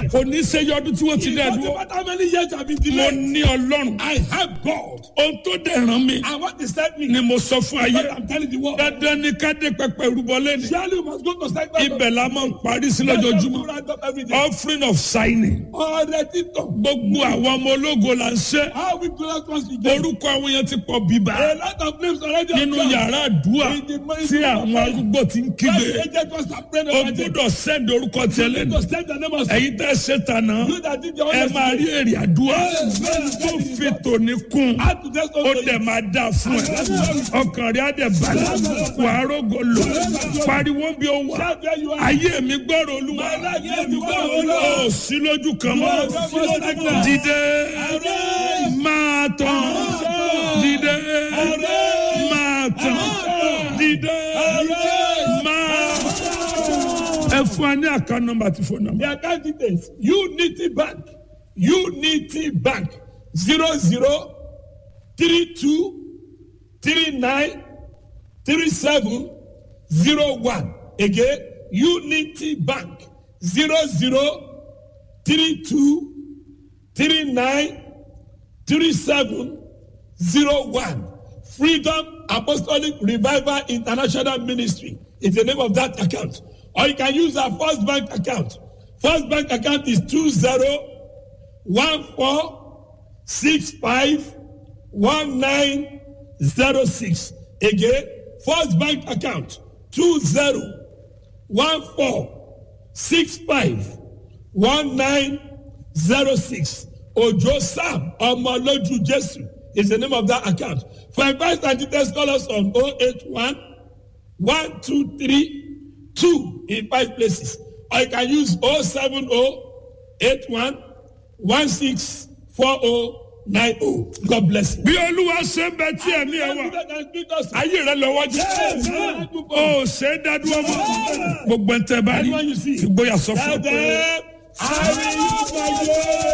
kò ní í ṣe yọdún tí wọ́n ti It dẹ̀ doesn't dúró matter how many years I've been mo delayed. ní ọlọ́run I have God. ohun tó dẹ̀ ràn mí And what is that mean? ni mo sọ fún ayé But I'm telling the world. dandan ni ká dé pẹpẹ rúbọ lẹ́nu Surely you must go to sanctuary. ibẹ̀ la máa ń parí sí lójoojúmọ́ every day. offering of signing Ọ̀rẹ́ títọ̀. gbogbo àwọn ọmọ ológo là ń ṣe How we glorious once we get. orúkọ àwọn yẹn ti pọ̀ bíbá A lot of names already nínú appear. yàrá àdúrà tí àwọn arúgbó ti ń Why kígbe the agent was praying o over them? gbọ́dọ̀ sẹ́ndì orúkọ tiẹ̀ lẹ́nu To send the name of ẹ̀yin tẹ́ ṣe tànà you that did your ẹ own máa rí èrè àdúrà tó fi tòní kún Add to this ó also. dẹ̀ máa dà fún ẹ ọkàn rẹ̀ á dẹ̀ balẹ̀ wàá rògò lò pariwo bí ó wà Shout where you are. ayé mi gbọ́rọ̀ olúwa My life is before the Lord. ó sí lójú kan mọ́ dìde máa tàn dìde máa tàn dìde máa. ẹ fún wa ní àká nọ́mbà àti fóònù nọ́mbà. The account details. Unity Bank. Unity Bank. Zero zero three two three nine three seven zero one. Again, Unity Bank. Zero zero three two three nine three seven zero one. Freedom Apostolic Revival International Ministry is the name of that account. Or you can use our First Bank account. First Bank account is two zero one four six five one nine zero six. Again, First Bank account two zero one four six five one nine zero six. Ojo Sam Omoloju Jesu is the name of that account. For advice and details, call us on 081 123 2 in five places. Or you can use 070 81 16 4090. God bless you. bí olúwa ṣe ń bẹ tí ẹ̀mí ẹ wà ayé rẹ lọ́wọ́ jẹ́ ó ṣe é dádúró mọ́ gbogbo ẹ̀ ń tẹ́ bá rí Anyone you see. ìgboyà sọ fún ọ Tell pé. them, I will use my word.